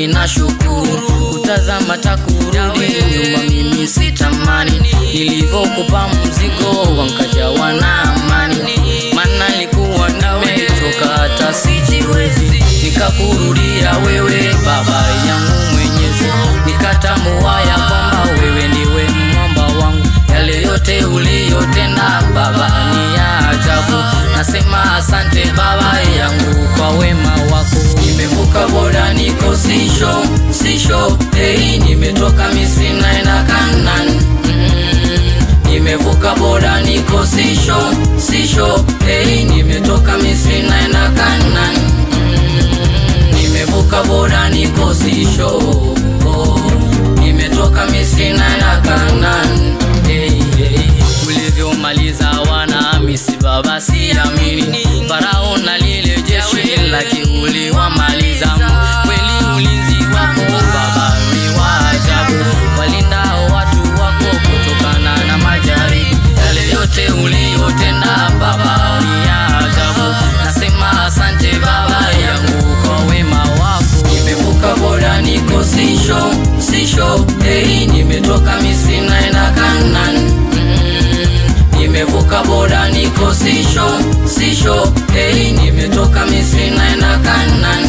mimi nashukuru kutazama takurudi nyuma mimi sitamani nilivyokupa mzigo wankajawa na amani mana nilikuwa nimechoka hata sijiwezi nikakurudia wewe baba yangu mwenyezi nikatambua ya kwamba wewe ndiwe mwamba wangu yale yote uliyotenda baba ni ya ajabu nasema asante baba yangu kwa wema wako nimevuka boda niko sisho sisho hey, nimetoka misri naenda kanan mm, nimevuka boda niko sisho sisho hey, nimetoka misri naenda kanan mm, nimevuka boda niko sisho oh, nimetoka misri naenda kanan hey, hey. ulivyomaliza wana misi baba siamini farao na lile jeshi lake uliwamaliza kweli ulinzi wako baba ni wa ajabu walindao watu wako kutokana na majaribu yale yote uliyotenda baba ni ya ajabu nasema asante baba yangu kwa wema wako nimevuka boda niko sisho sisho hey, nimetoka misri naenda kanan mm, nimevuka boda niko sisho sisho hey, nimetoka misri naenda kanan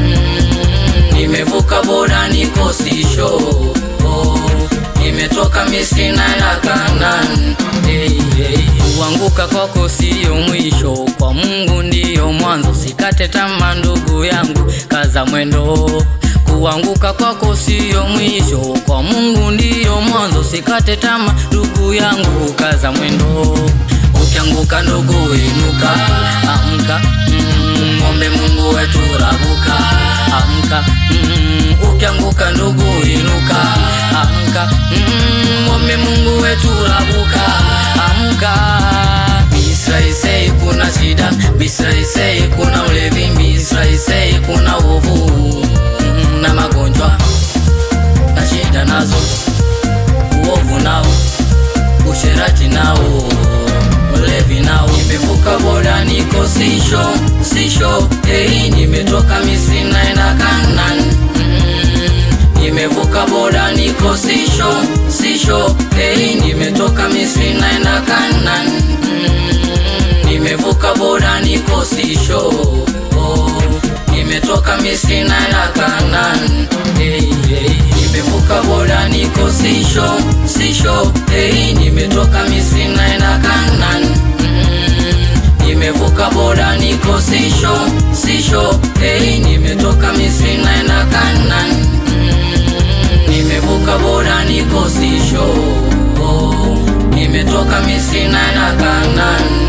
mm, nimevuka boda niko sisho oh, nimetoka misri naenda kanan hey, hey. kuanguka kwako siyo mwisho kwa mungu ndiyo mwanzo sikate tama ndugu yangu kaza mwendo kuanguka kwako siyo mwisho kwa mungu ndiyo mwanzo sikate tama ndugu yangu kaza mwendo ukianguka ndugu inuka amka mm, ombe mungu wetu rabuka amka mm, ukianguka ndugu inuka amka mm, ombe mungu wetu rabuka amka Bisraisei kuna shida Bisraisei kuna ulevi Bisraisei kuna uovu mm, na magonjwa na shida nazo uovu nao usherati nao ulevi nao nimevuka boda niko sisho sisho hey, nimetoka misri naenda kanan mm, nimevuka boda niko sisho sisho hey, nimetoka misri naenda kanan mm, nimevuka boda niko sisho oh, nimetoka misri naenda kanan hey, hey, nimevuka boda niko sisho sisho hey, nimetoka misri naenda kanan mm, nimevuka boda niko sisho sisho hey, nimetoka misri naenda kanan mm, nimevuka boda niko sisho oh, nimetoka misri naenda kanan